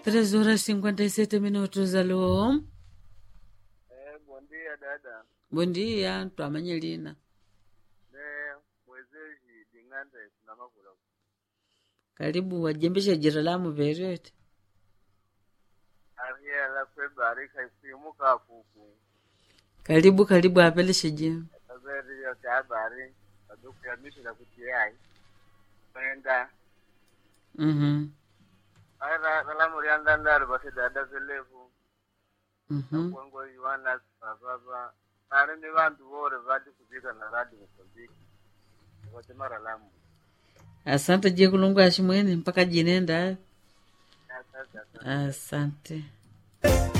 Três horas e 57 minutos, alô? Eh, bom dia dada. Bom dia, twamanye lina. Ne mwezeji ding'ande tunamakula. Karibu wajembesha jira la muverete. Ariela kwebarika isimuka kuku. Karibu karibu apeleshe jina. Kazeri ya habari. Kaduku ya mishi la kutiai. Kwenda. Mhm. Ara salamu rianda ndaro basi dada zelevu. Mhm. Kwango yuana baba. Ari ni vantu vore vati kuzika na radi mkuziki. Wote mara lamu. Asante je kulungu ashimwene mpaka jinenda. Asante asante. Asante.